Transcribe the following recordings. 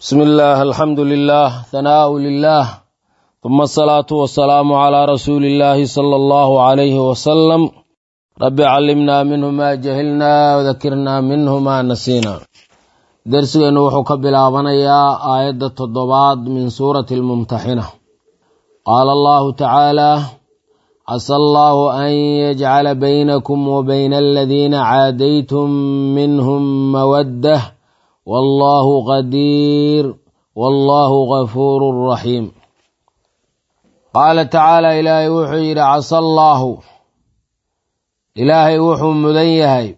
بسم الله الحمد لله ثناء لله ثم الصلاة والسلام على رسول الله صلى الله عليه وسلم رب علمنا منه ما جهلنا وذكرنا منه ما نسينا درسنا وحو كبلابنيا آية التضباد من سورة الممتحنة قال الله تعالى عسى الله أن يجعل بينكم وبين الذين عاديتم منهم مودة والله قدير والله غفور رحيم قال تعالى إلهي وحو يرى عسى الله إلهي وحو مدنيهي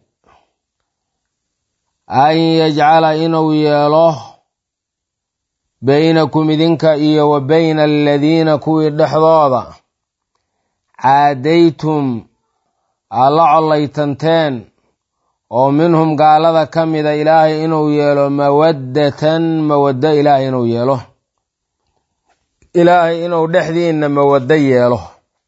أن يجعل إنو ياله بينكم إذنك إيا وبين الذين كوي دحضوضا caadaytum aad la collaytanteen oo minhum gaalada ka mida ilaahay inuu yeelo mawaddatan mawaddo ilaahay inuu yeelo ilaahay inuu dhexdiinna mawaddo yeelo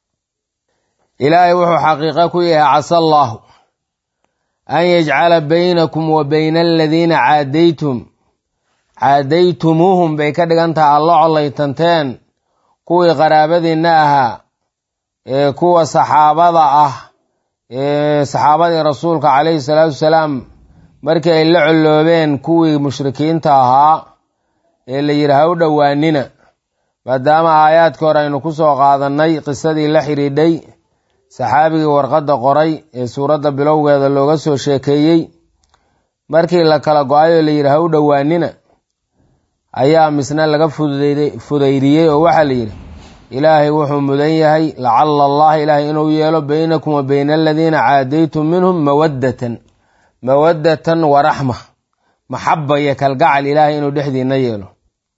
ilaahay wuxuu xaqiiqo ku yahay casa allaahu an yajcala baynakum wa bayna aladiina caadaytum caadaytumuuhum bay ka dhigan tahay aad la collaytanteen kuwii qaraabadiinna ahaa ee kuwa saxaabada ah ee saxaabadii rasuulka calayhi salaatu wasalaam markii ay la colloobeen kuwii mushrikiinta ahaa ee la yidhi ha u dhowaanina maadaama aayaadkii hore aynu ku soo qaadannay qisadii la xidhiidhay saxaabigii warqadda qoray ee suuradda bilowgeeda looga soo sheekeeyey markii la kala go-ay oo la yidhi ha u dhowaanina ayaa misna laga fudaydiyey oo waxaa la yidhi ilaahay wuxuu mudan yahay lacala allaha ilaahay inuu yeelo baynakum wa bayna aladiina caadaytum minhum mawaddatan mawaddatan wa raxma maxaba iyo kalgacal ilaahay inuu dhexdiina yeelo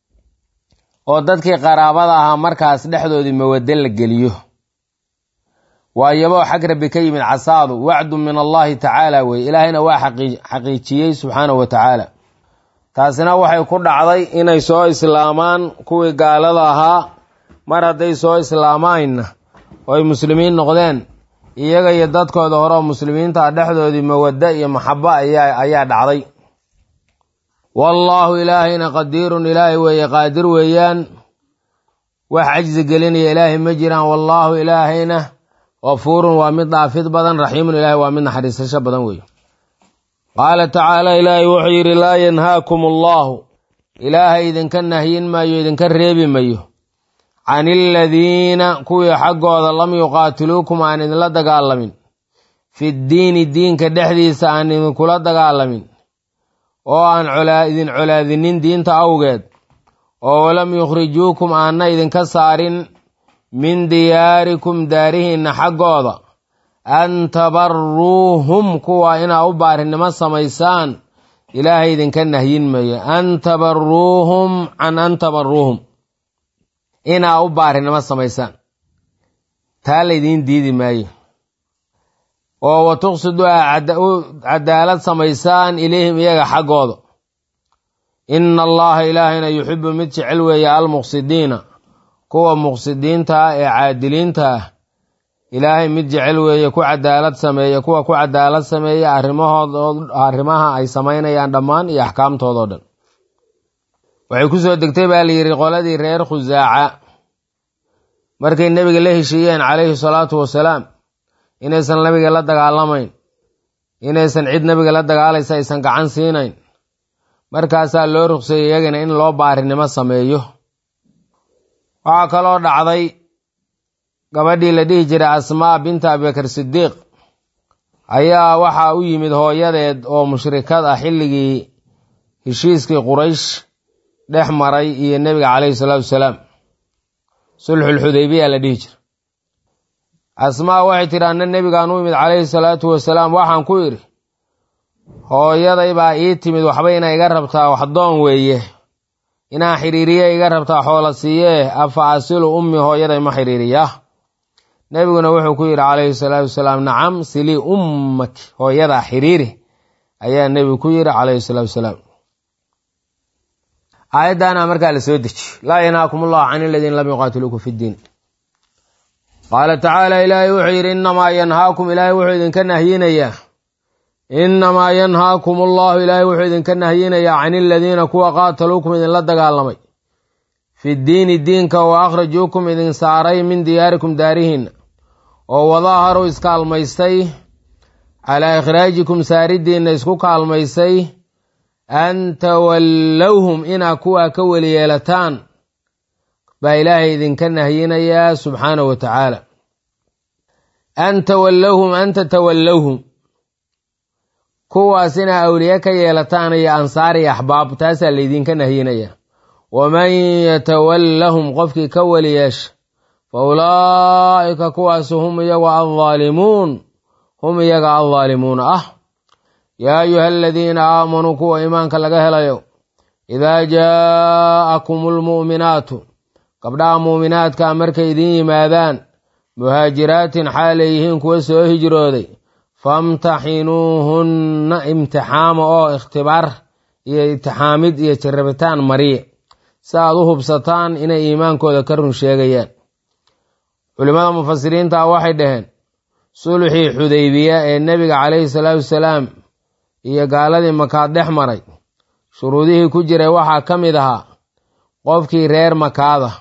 oo dadkii qaraabada ahaa markaas dhexdoodii mawaddo la geliyo waayaboo xag rabbi ka yimid casaadu wacdu min allahi tacaala weye ilaahayna waa xaqiijiyey subxaanahu wa tacaala taasina waxay ku dhacday inay soo islaamaan kuwii gaalada ahaa mar hadday soo islaamaanna oo ay muslimiin noqdeen iyaga iyo dadkooda hore oo muslimiinta dhexdoodii mawaddo iyo maxabo ayaa dhacday wallaahu ilaahayna qadiirun ilaahay weeye qaadir weeyaan wax cajsi gelinaya ilaahay ma jiraan wallaahu ilaahayna kafuurun waa mid dhaafid badan raxiimun ilaahay waa mid naxariisasho badan weeye qaala tacaala ilaahay wuxuu yidhi laa yanhaakum allaahu ilaahay idinka nahyin maayo idinka reebi mayo can iladiina kuwii xaggooda lam yuqaatiluukum aan idinla dagaalamin fi ddiini diinka dhexdiisa aan idinkula dagaalamin oo aan idin colaadinin diinta awgeed oo walam yukhrijuukum aanna idinka saarin min diyaarikum daarihiinna xaggooda an tabaruuhum kuwa inaa u baarinimo samaysaan ilaahay idinka nahyin mayo an tabaruuhum can an tabaruuhum inaa u baarinimo samaysaan taa laydiin diidi maayo oo wa tuqsidu aa cadaalad samaysaan ilayhim iyaga xaggooda ina allaha ilaahayna yuxibu mid jecel weeye almuqsidiina kuwa muqsidiinta ah ee caadiliinta ah ilaahay mid jecel weeye ku cadaalad sameeya kuwa ku cadaalad sameeya arrimahood arrimaha ay samaynayaan dhammaan iyo axkaamtoodao dhan waxay ku soo degtay baa la yidhi qoladii reer khusaaca markay nebiga la heshiiyeen calayhi salaatu wasalaam inaysan nebiga la dagaalamayn inaysan cid nebiga la dagaalaysa aysan gacan siinayn markaasaa loo ruqseeyey iyagana in loo baarinimo sameeyo waxaa kaloo dhacday gabadhii la dhihi jiray asmaa binta abibakar sidiiq ayaa waxaa u yimid hooyadeed oo mushrikad ah xilligii heshiiskii quraysh dhex maray iyo nebiga calayhi salaatu wasalaam sulxulxudaybiya la dhihi jira asmaa waxay tidhi anna nebigaan u imid calayhi salaatu wasalaam waxaan ku idhi hooyaday baa ii timid waxba ina iga rabtaa waxdoon weeye inaan xiriiriye iga rabtaa xoola siiyee afa asilu ummi hooyaday ma xiriiriya nebiguna wuxuu ku yidhi calayhi salaatu wasalaam nacam silii ummaki hooyadaa xiriiri ayaa nebigu ku yidhi calayhi salaatu wasalaam aayaddaana markaa la soo dejiyo laa yanhaakum allahu can aladiina lam yuqaatiluukum fi ddiin qaala tacaala ilaahay wuxuu yidhi innamaa yanhaakum ilaahay wuxuu idinka nahyinayaa innamaa yanhaakum allahu ilaahay wuxuu idinka nahyinayaa can iladiina kuwa qaataluukum idinla dagaalamay fi diini diinka wa akhrajuukum idin saaray min diyaarikum daarihiinna oo wadaaharu iskaalmaystay calaa ikhraajikum saaridiinna isku kaalmaysay an tawallowhum inaa kuwaa ka weli yeelataan baa ilaahay idinka nahyinayaa subxaanahu wa tacaala an tawallowhum an tatawallowhum kuwaas inaa awliye ka yeelataan iyo ansaar iyo axbaab taasaa laydinka nahyinayaa waman yatawallahum qofkii ka weli yeesha fa ulaa'ika kuwaas hum iyaga aldaalimuun hum iyaga aldaalimuuna ah yaa ayuha aladiina aamanuu kuwa iimaanka laga helayo idaa jaa'akum almu'minaatu gabdhaha muuminaadkaa markay idin yimaadaan muhaajiraatin xaalay yihiin kuwa soo hijrooday famtaxinuuhunna imtixaama oo ikhtibaar iyo itixaamid iyo jarabitaan mariye si aad u hubsataan inay iimaankooda ka run sheegayaan culimmada mufasiriinta waxay dhaheen sulxii xudaybiya ee nebiga calayhi salaatu wasalaam iyo gaaladii makaad dhex maray shuruudihii ku jiray waxaa ka mid ahaa qofkii reer makaada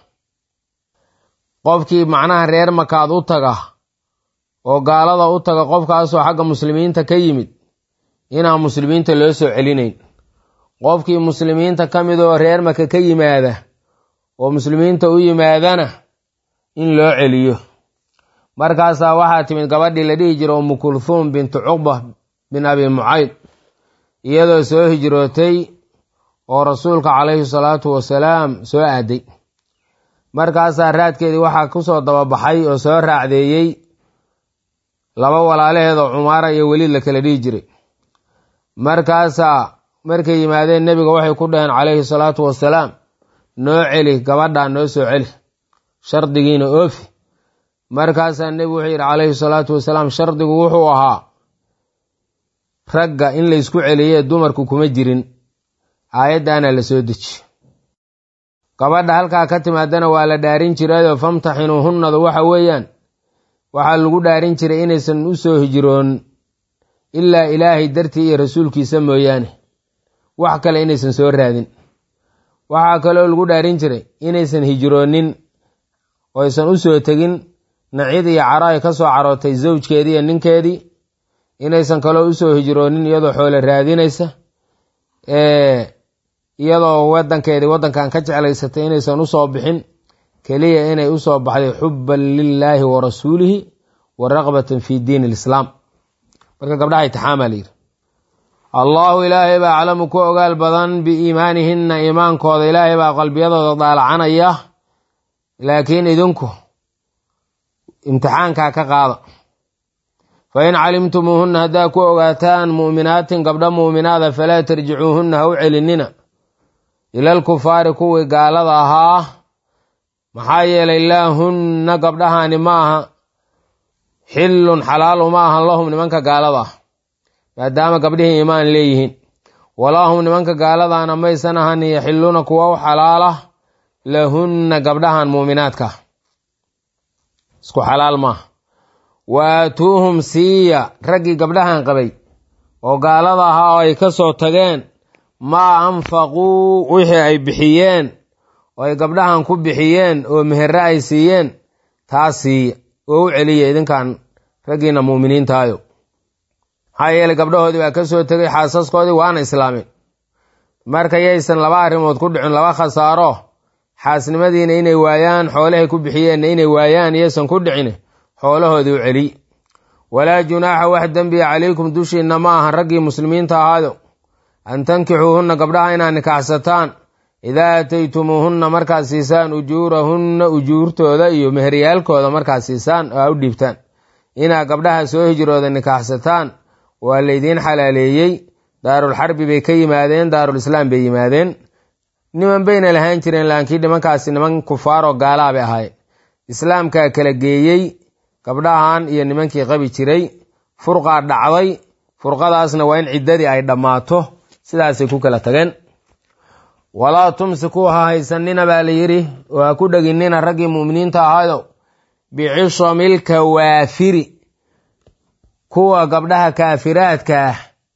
qofkii macnaha reer makaad u taga oo gaalada u taga qofkaasoo xagga muslimiinta ka yimid inaan muslimiinta loo soo celinayn qofkii muslimiinta ka mid oo reer maka ka yimaada oo muslimiinta u yimaadana in loo celiyo markaasaa waxaa timid gabadhii la dhihi jira umu kulhuum bintu cuqba bin abi mucayd iyadoo soo hijrootay oo rasuulka calayhi salaatu wasalaam soo aaday markaasaa raadkeedii waxaa ku soo dababaxay oo soo raacdeeyey laba walaalaheed oo cumaara iyo weliid la kala dhihi jiray markaasaa markay yimaadeen nebiga waxay ku dhaheen calayhi salaatu wasalaam noo celi gabadhaa noo soo celi shardigiina oofi markaasaa nebigu wuxuu yidhi calayhi salaatu wasalaam shardigu wuxuu ahaa ragga in laysku celiyee dumarku kuma jirin aayaddaana la soo deji gabadha halkaa ka timaadana waa la dhaarin jirayoo famtaxinuuhunnadu waxa weeyaan waxaa lagu dhaarin jiray inaysan u soo hijroon ilaa ilaahay dartii iyo rasuulkiisa mooyaane wax kale inaysan soo raadin waxaa kaloo lagu dhaarin jiray inaysan hijroonin oo aysan u soo tegin nacid iyo caro ay ka soo carootay zawjkeedii iyo ninkeedii inaysan kaloo usoo hijroonin iyadoo xoole raadinaysa iyadoo wadankeedii waddankan ka jeclaysatay inaysan usoo bixin keliya inay usoo baxday xubban lilaahi wa rasuulihi wa raqbatan fi diin alislaam marka gabdhaha itixaamaa layidhi allaahu ilaahay baa aclamu ku ogaal badan biiimaanihinna iimaankooda ilaahay baa qalbiyadooda daalacanaya laakiin idinku imtixaankaa ka qaada fa in calimtumuuhunna haddaa ku ogaataan mu'minaatin gabdho muuminaada falaa tarjicuuhunna ha u celinina ilal kufaari kuwii gaalada ahaa maxaa yeelay laa hunna gabdhahaani ma aha xillun xalaal uma ahan lahum nimanka gaalada ah maadaama gabdhihii iimaan leeyihiin walaa hum nimanka gaaladaana maysan ahan yaxilluuna kuwa u xalaala lahunna gabdhahan muuminaadka isku xalaal maaha wa aatuuhum siiya raggii gabdhahan qabay oo gaalada ahaa oo ay ka soo tageen maa anfaquu wixii ay bixiyeen oo ay gabdhahan ku bixiyeen oo meherre ay siiyeen taa siiya oo u celiya idinkan raggiina muuminiintaayo maxaa yeelay gabdhahoodii baa ka soo tegay xaasaskoodii waana islaameen marka yaysan laba arrimood ku dhicin laba khasaaro xaasnimadiina inay waayaan xoolahay ku bixiyeenna inay waayaan iyaysan ku dhicin xoolahoodii u celiy walaa junaaxa wax dembiya calaykum dushiinna ma ahan raggii muslimiinta ahaado an tankixuuhunna gabdhaha inaad nikaxsataan idaa aataytumuuhunna markaad siisaan ujuurahunna ujuurtooda iyo meheryaalkooda markaad siisaan oo aa u dhiibtaan inaad gabdhaha soo hijrooda nikaaxsataan waa laydiin xalaaleeyey daarulxarbi bay ka yimaadeen daarulislaam bay yimaadeen niman bayna lahaan jireen laakiin nimankaasi niman kufaaroo gaalaa bay ahaayeen islaamkaa kala geeyey gabdhahan iyo nimankii qabi jiray furqaa dhacday furqadaasna waa in ciddadii ay dhammaato sidaasay ku kala tageen walaa tumsikuu ha haysanina baa la yidhi oo ha ku dheginina raggii mu'miniinta ahaayo bicishamil kawaafiri kuwa gabdhaha kaafiraadka ah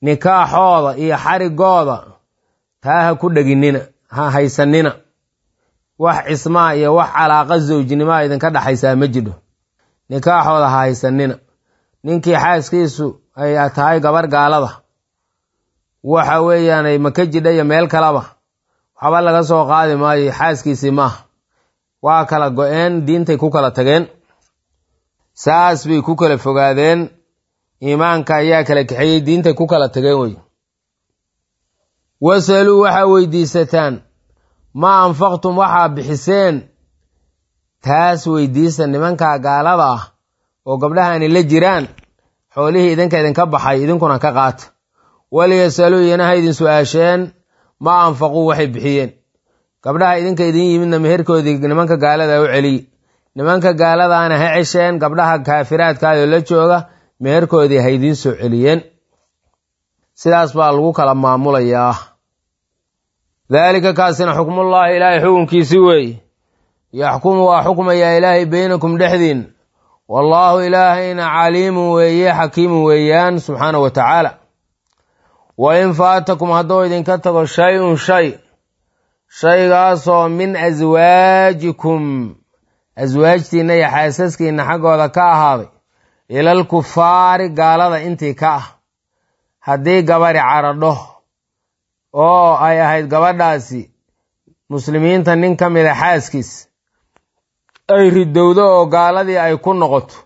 nikaaxooda iyo xarigooda taa ha ku dheginnina ha haysanina wax cismaa iyo wax calaaqa zawjnimoa idinka dhexaysaa ma jidho nikaaxooda ha haysanina ninkii xaaskiisu ay tahay gabar gaalada waxa weeyaan maka jidha iyo meel kaleba waxba laga soo qaadi maayo xaaskiisii maaha waa kala go-een diintay ku kala tageen saas bay ku kala fogaadeen iimaanka ayaa kala kaxeeyey diintay ku kala tageen wey wasaluu waxaa weydiisataan maa anfaqtum waxaa bixiseen taas weydiista nimankaa gaalada ah oo gabdhahaani la jiraan xoolihii idinka idinka baxay idinkuna ka qaata waliyasaluu iyana ha idin su-aasheen maa anfaquu waxay bixiyeen gabdhaha idinka idin yimidna meherkoodii nimanka gaalada u celiye nimanka gaaladaana ha cesheen gabdhaha kaafiraadkaayoo la jooga meherkoodii ha idiin soo celiyeen sidaas baa lagu kala maamulayaa daalika kaasina xukmullaahi ilaahay xukunkiisi weeye yaxkumu waa xukmayaa ilaahay beynakum dhexdiin wallaahu ilaahayna caliimun weeye xakiimun weeyaan subxaana wa tacaala wa in faatakum hadduu idinka tago shay-un shay shaygaasoo min aswaajikum aswaajtiinna iyo xaasaskiinna xaggooda ka ahaaday ilal kufaari gaalada intii ka ah haddii gabadhi caradho oo ay ahayd gabadhaasi muslimiinta nin ka mida xaaskiis ay ridowdo oo gaaladii ay ku noqoto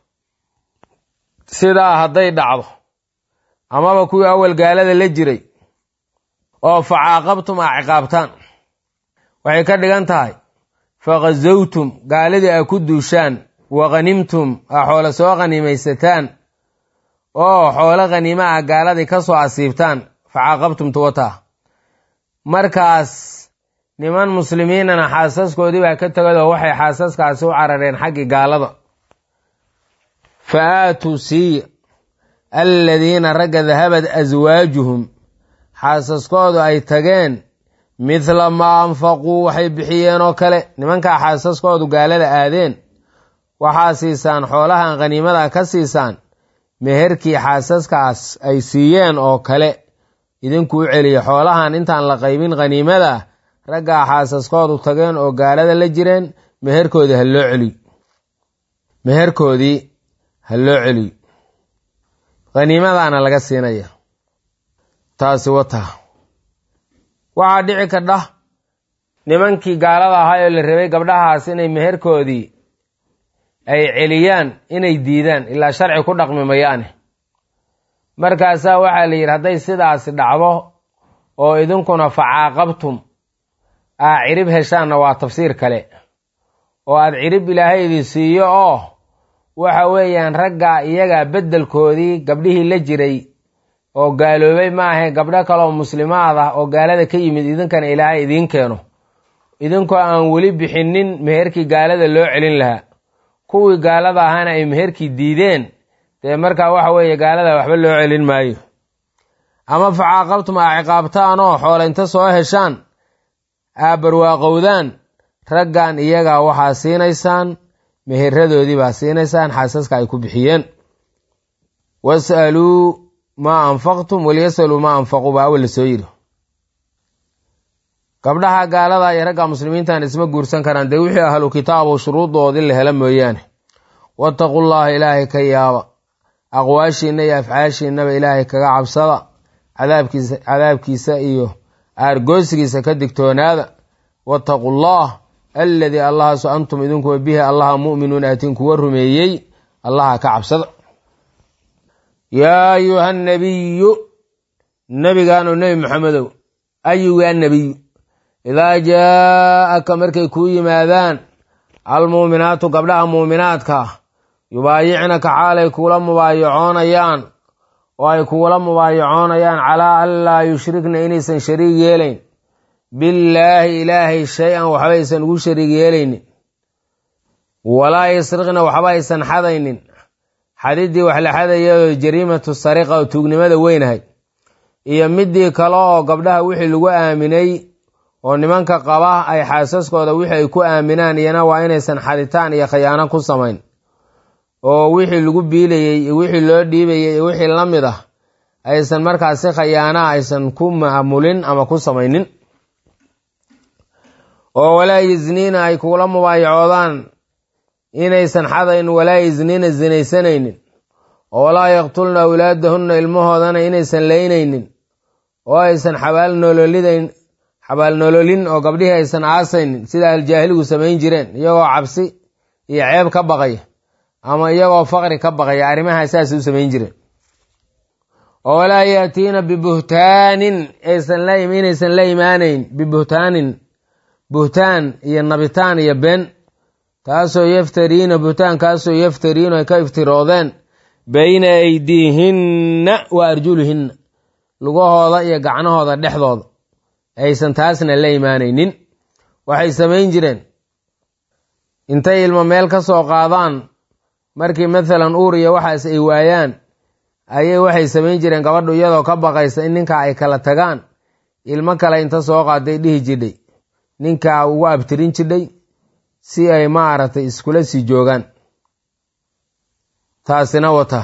sidaa hadday dhacdo amaba kuwii awal gaalada la jiray oo facaaqabtum aa ciqaabtaan waxay ka dhigan tahay faqazawtum gaaladii aa ku duushaan wa khanimtum aa xoolo soo khaniimaysataan oo xoolo khaniima ah gaaladii ka soo asiibtaan facaaqabtum tuwataa markaas niman muslimiinana xaasaskoodii baa ka tegadoo waxay xaasaskaasi u carareen xaggii gaalada fa aatuu siiya alladiina ragga dahabad aswaajuhum xaasaskoodu ay tageen midla maa anfaquu waxay bixiyeen oo kale nimankaa xaasaskoodu gaalada aadeen waxaa siisaan xoolahan khaniimada ka siisaan meherkii xaasaskaas ay siiyeen oo kale idinkuu celiya xoolahan intaan la qaybin khaniimada raggaa xaasaskoodu tageen oo gaalada la jireen meherkoodii ha loo celiyo meherkoodii ha loo celiyo khaniimadaana laga siinaya taasi wata waxaa dhici kardha nimankii gaalada ahaa oo la rabay gabdhahaas inay meherkoodii ay celiyaan inay diidaan ilaa sharci ku dhaqmi mayaane markaasaa waxaa la yidhi hadday sidaasi dhacdo oo idinkuna facaaqabtum aa cirib heshaanna waa tafsiir kale oo aad cirib ilaahay idin siiyo oo waxa weeyaan raggaa iyagaa beddelkoodii gabdhihii la jiray oo gaaloobay maahe gabdho kaleoo muslimaad ah oo gaalada ka yimid idinkana ilaahay idiin keeno idinkoo aan weli bixinin meherkii gaalada loo celin lahaa kuwii gaalada ahaana ay meherkii diideen dee markaa waxa weeye gaalada waxba loo celin maayo ama facaaqabtum aa ciqaabtaan oo xoola inta soo heshaan aa barwaaqowdaan raggan iyagaa waxaa siinaysaan meheradoodii baa siinaysaan xaasaska ay ku bixiyeen was'aluu maa anfaqtum walyasaluu maa anfaquu baa awal la soo yidhi gabdhaha gaalada iyo ragga muslimiintan isma guursan karaan dee wixii ahlu kitaabu shuruudoodii la hela mooyaane wattaqu llaha ilaahay ka yaaba aqwaashiinna iyo afcaashiinnaba ilaahay kaga cabsada cadaabkiisa cadaabkiisa iyo aargoosigiisa ka digtoonaada wattaqu llah alladii allahaasu antum idinkuwa bihi allaha mu'minuun aatiin kuwa rumeeyey allaha ka cabsada yaa ayuha nabiyu nebigaanu nebi maxamedow ayuga nebiyu idaa jaa'aka markay kuu yimaadaan almuuminaatu gabdhaha muuminaadka yubaayicnaka xaalay kuula mubaayacoonayaan oo ay kugula mubaayacoonayaan calaa an laa yushrikna inaysan shariig yeelayn billaahi ilaahay shay-an waxba aysan ugu shariig yeelaynin walaa yasriqna waxba aysan xadaynin xadiddii wax la xadayadoo jariimatu sariqa oo tuugnimada weynahay iyo midii kale oo gabdhaha wixii lagu aaminay oo nimanka qaba ay xaasaskooda wixii ay ku aaminaan iyana waa inaysan xaditaan iyo khayaano ku samayn oo wixii lagu biilayey iyo wixii loo dhiibayey iyo wixii la mid ah aysan markaas si khayaana aysan ku maamulin ama ku samaynin oo walaa yisniina ay kugula mubaayacoodaan inaysan xadayn walaa yisniina sinaysanaynin oo walaa yaqtulna awlaadahunna ilmahoodana inaysan laynaynin oo aysan xabaalnololidayn xabaalnololin oo gabdhihii aysan aasaynin sida aljaahiligu samayn jireen iyagoo cabsi iyo ceeb ka baqaya ama iyagoo faqri ka baqaya arrimaha saasay u samayn jireen oo walaa yaatiina bibuhtaanin aysan la inaysan la imaanayn bibuhtaanin buhtaan iyo nabitaan iyo been taasoo yaftariina buhtaankaasoo yaftariina ay ka iftiroodeen bayna aydiihinna wa arjulihinna lugahooda iyo gacnahooda dhexdooda aysan taasna la imaanaynin waxay samayn jireen intay ilmo meel ka soo qaadaan markii mathalan uur iyo waxaas ay waayaan ayay waxay samayn jireen gabadhu iyadoo ka baqaysa in ninkaa ay kala tagaan ilmo kale inta soo qaaday dhihi jidhay ninkaa ugu abtirin jidhay si ay maaragtay iskula sii joogaan taasina wata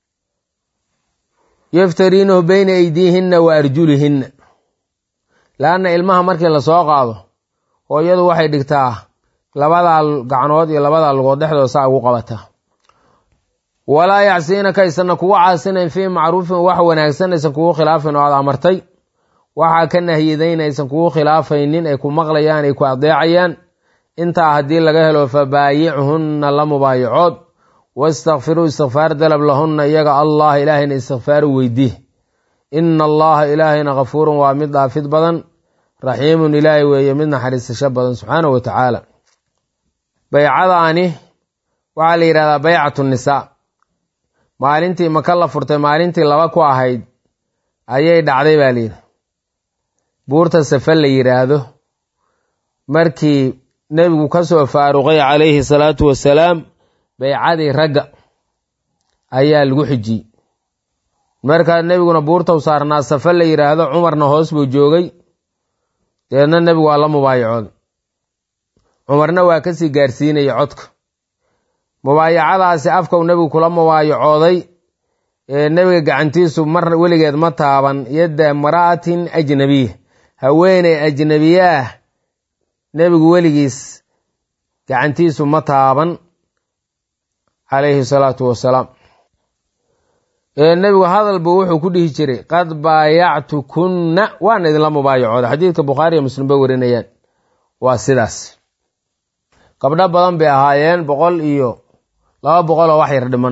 yaftariinahu bayna aydiihinna wa arjulihinna laanna ilmaha markii lasoo qaado hooyadu waxay dhigtaa labadaa gacnood iyo labadaa lugood dhexdooda saa ugu qabataa walaa yacsiinaka aysanna kugu caasinayn fii macruufin wax wanaagsan aysan kugu khilaafin oo aad amartay waxaa ka nahyidayn aysan kugu khilaafaynin ay ku maqlayaan ay ku adeecayaan intaa haddii laga helo fabaayichunna la mubaayacood wastakfiruu istikfaar dalab lahunna iyaga allah ilaahayna istikfaaru weydiih ina allaha ilaahayna kafuurun waa mid dhaafid badan raxiimun ilaahay weeye mid naxariisasho badan subxaanahu wa tacaala baycadaani waxaa la yidhahdaa baycatu nisaa maalintii maka la furtay maalintii laba ku ahayd ayay dhacday baa layidhi buurta safe la yidhaahdo markii nebigu ka soo faaruqay calayhi salaatu wasalaam baycadii ragga ayaa lagu xijiyey markaa nebiguna buurtau saarnaa safe la yidhaahdo cumarna hoos buu joogay deedna nebigu waa la mubaayacooday cumarna waa kasii gaarsiinaya codka mubaayacadaasi afkau nebigu kula mubaayacooday ee nebiga gacantiisu mar weligeed ma taaban yadda mara'atin ajnabiya haweeney ajnabiyaah nebigu weligiis gacantiisu ma taaban calayhi salaatu wasalaam nebigu hadalbu wuxuu ku dhihi jiray qad baayactukunna waan idinla mubaayacooda xadiidka bukhaari iyo muslim bay warinayaan waa sidaas gabdho badan bay ahaayeen boqol iyo laba boqol oo wax yar dhiman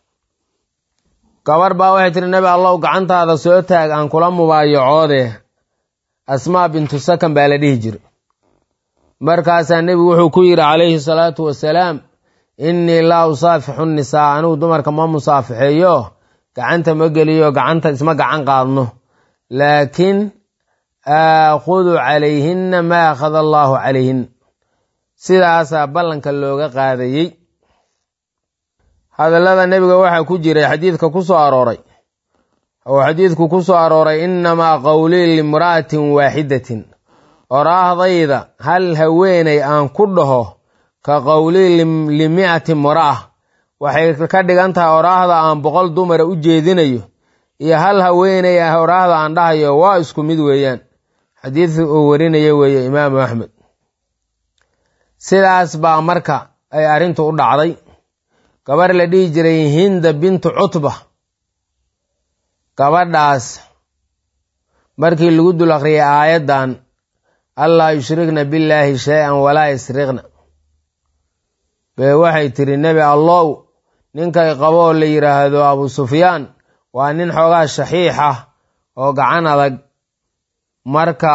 gabar baa waxay tiri nebi allow gacantaada soo taag aan kula mubaayacoode asmaa bintu sakan baa la dhihi jiray markaasaa nebigu wuxuu ku yidhi calayhi salaatu wasalaam innii laa usaafixu nisaa anigu dumarka ma musaafixeeyo gacanta ma geliyo gacanta isma gacan qaadno laakiin aakhudu calayhinna maa akhada allaahu calayhin sidaasaa ballanka looga qaadayey hadallada nebiga waxaa ku jiray xadiidka ku soo arooray oo xadiidku ku soo arooray innamaa qowlii limra'atin waaxidatin oraahdayda hal haweeney aan ku dhaho ka qowlii limi'ati mura'a waxay ka dhigan tahay oraahda aan boqol dumara u jeedinayo iyo hal haweeney ah oraahda aan dhahayo waa isku mid weeyaan xadiidka uu warinaya weeye imaamu axmed sidaas baa marka ay arrintu u dhacday gabar la dhihi jiray hinda bintu cutba gabadhaas markii lagu dul akhriyay aayaddan allaa yushrikna billaahi shay-an walaa yasriqna bee waxay tiri nebi allow ninkay qabo oo la yidhaahdo abu sufyaan waa nin xoogaa shaxiix ah oo gacan adag marka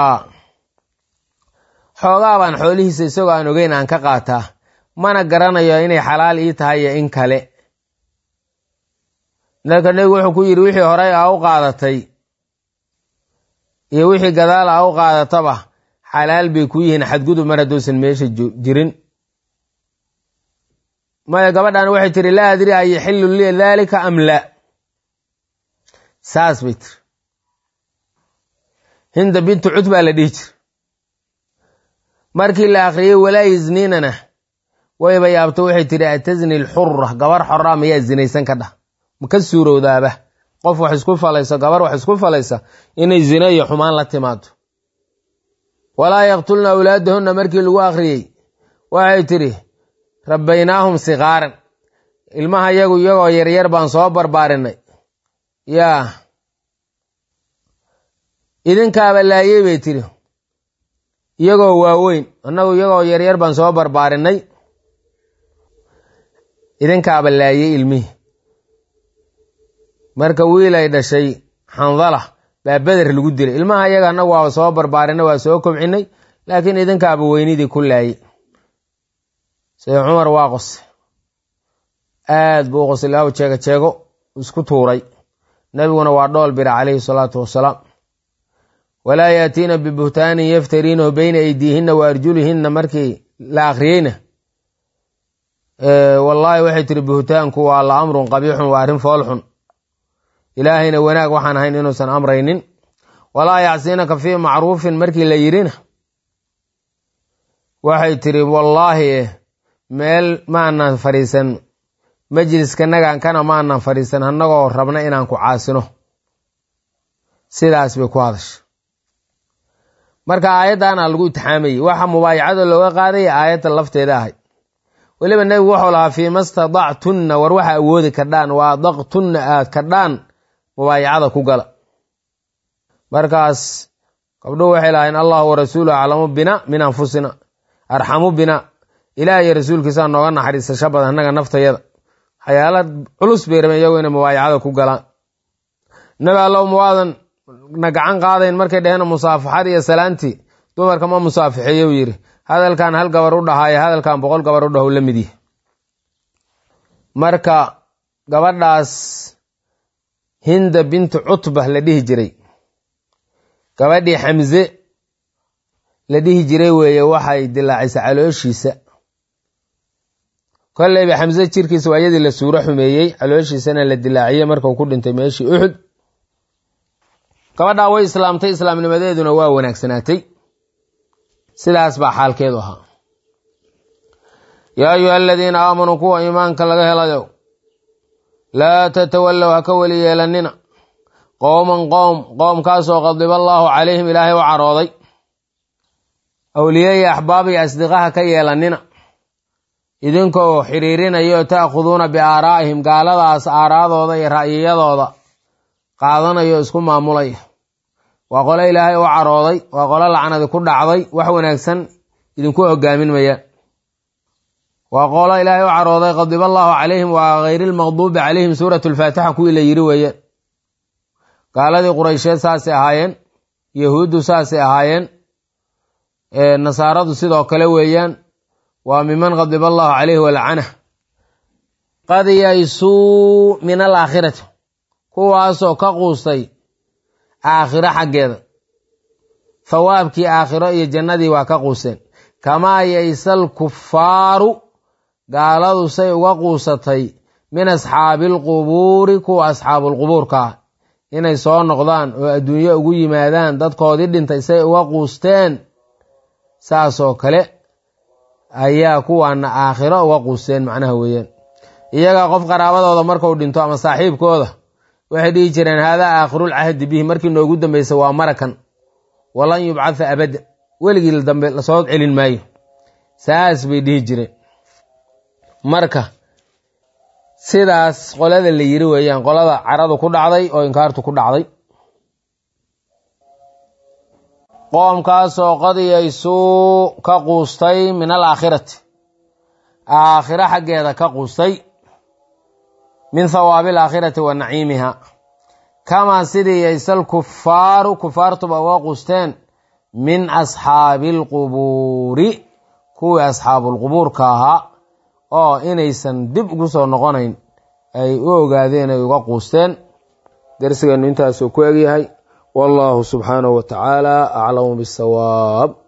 xoogaa baan xoolihiisa isagoo aan ogeyn aan ka qaataa mana garanayo inay xalaal ii tahay iyo in kale marka nebigu wuxuu ku yidhi wixii horey a u qaadatay iyo wixii gadaal a u qaadataba xalaal bay ku yihiin xadgudub mar hadduusan meesha jirin maya gabadhan waxay tiri laa adri a yaxillu li daalika am la saas bay tiri hinda bintu cud baa la dhihi jir markii la akhriyey walaa yisniinana wayba yaabto waxay tiri atazni lxura gabar xora mayaa zinaysan ka dhah ma ka suurowdaaba qof wax isku falaysa gabar wax isku falaysa inay zina iyo xumaan la timaado walaa yaqtulna awlaadahunna markii lagu akhriyey waxay tidhi rabbaynaahum sikaaran ilmaha yagu iyagoo yaryar baan soo barbaarinay yaa idinkaaba laayey bay tidhi iyagoo waaweyn annagu iyagoo yaryar baan soo barbaarinay idinkaaba laayey ilmihii marka wiil ay dhashay xandala baa beder lagu dilay ilmaha iyaga annagu waaba soo barbaarinay waa soo kobcinay laakiin idinkaaba weynidii ku laayey sida cumar waa qose aad buu u qosay laaw jeego jeego isku tuuray nebiguna waa dhool bira calayhi salaatu wasalaam walaa yaatiina bibuhtaanin yaftariinahu beyna aydiihinna wa arjulihinna markii la akhriyeyna wallaahi waxay tiri buhtaanku waa la amrun qabiixun waa arrin foolxun ilaahayna wanaag waxaan ahayn inuusan amraynin walaa yacsiinaka fii macruufin markii la yidhina waxay tiri wallaahi meel maanan fadhiisan majliskanagan kana maanan fadhiisan annagoo rabna inaan ku caasino sidaas bay ku hadasha marka aayaddaana lagu itixaamayey waxa mubaayacada looga qaadaya aayadda lafteeda ahay weliba nebigu wuxuu lahaa fiima stadactunna war waxa awoodi kadhaan waa daqtunna aad kadhaan mubaayacada ku gala markaas gabdhuhu waxay lahayn allahu warasuulu aclamu bina min anfusina arxamu bina ilaah iyo rasuulkiisaa nooga naxariisasho badan annaga naftayada waxyaala culus bay rabeen iyagu inay mubaayacada ku galaan nabi allow mawaadan na gacan qaadayn markay dheheen musaafaxad iyo salaantii dumarka ma musaafixeeye u yidhi hadalkan hal gabar u dhahaayo hadalkan boqol gabar u dhaho la mid yahy marka gabadhaas hinda bintu cutba la dhihi jiray gabadhii xamse la dhihi jiray weeye waxay dilaacisay calooshiisa kolleyba xamse jirkiisa waa iyadii la suuro xumeeyey calooshiisana la dilaaciyey markau ku dhintay meeshii uxud gabadhaa way islaamtay islaamnimadeeduna waa wanaagsanaatay sidaas baa xaalkeedu ahaa yaa ayuha aladiina aamanuu kuwa iimaanka laga helayo laa tatawallow ha ka weli yeelannina qowman qoom qoomkaasoo qadiba allaahu calayhim ilaahay u carooday awliye iyo axbaab iyo asdiqaha ka yeelannina idinkoo xiriirinaya oo ta'khuduuna biaaraa'ihim gaaladaas aaraadooda iyo ra'yiyadooda qaadanayo isku maamulaya waa qolo ilaahay u carooday waa qolo lacnadi ku dhacday wax wanaagsan idinku hogaamin mayaan waa qolo ilaahay u carooday qadiba allaahu calayhim waa hayrilmaqduubi calayhim suurat lfaatixa kuwii la yiri weeyaan gaaladii quraysheed saasay ahaayeen yahuuddu saasay ahaayeen nasaaradu sidoo kale weeyaan waa miman qadiba allaahu calayhi walcanah qad yaysuu min alaakhirati kuwaasoo ka quustay aakhiro xaggeeda thawaabkii aakhiro iyo jannadii waa ka quuseen kamaa yaysal kufaaru gaaladu say uga quusatay min asxaabiilqubuuri kuwa asxaabulqubuurka ah inay soo noqdaan oo adduunyo ugu yimaadaan dadkoodii dhintay say uga quusteen saasoo kale ayaa kuwaana aakhiro uga quusteen macnaha weeyaan iyagaa qof qaraabadooda markuu dhinto ama saaxiibkooda waxay dhihi jireen haadaa aakhirulcahdi bihi markii noogu dambeysa waa marakan walan yubcatha abadda weligii dambe lasoo celin maayo saas bay dhihi jireen marka sidaas qolada la yiri weeyaan qolada caradu ku dhacday oo inkaartu ku dhacday qoomkaasoo qadiyaysuu ka quustay min alaakhirati aakhiro xaggeeda ka quustay min thawaabi alaakhirati wa naciimiha kamaa sidii yaysal kufaaru kufaartuba uga quusteen min asxaabi alqubuuri kuwii asxaabulqubuurka ahaa oo inaysan dib ugu soo noqonayn ay u ogaadeen ay uga quusteen darsigeennu intaasuu ku egyahay wallahu subxaanahu wa tacaala aclamu bisawaab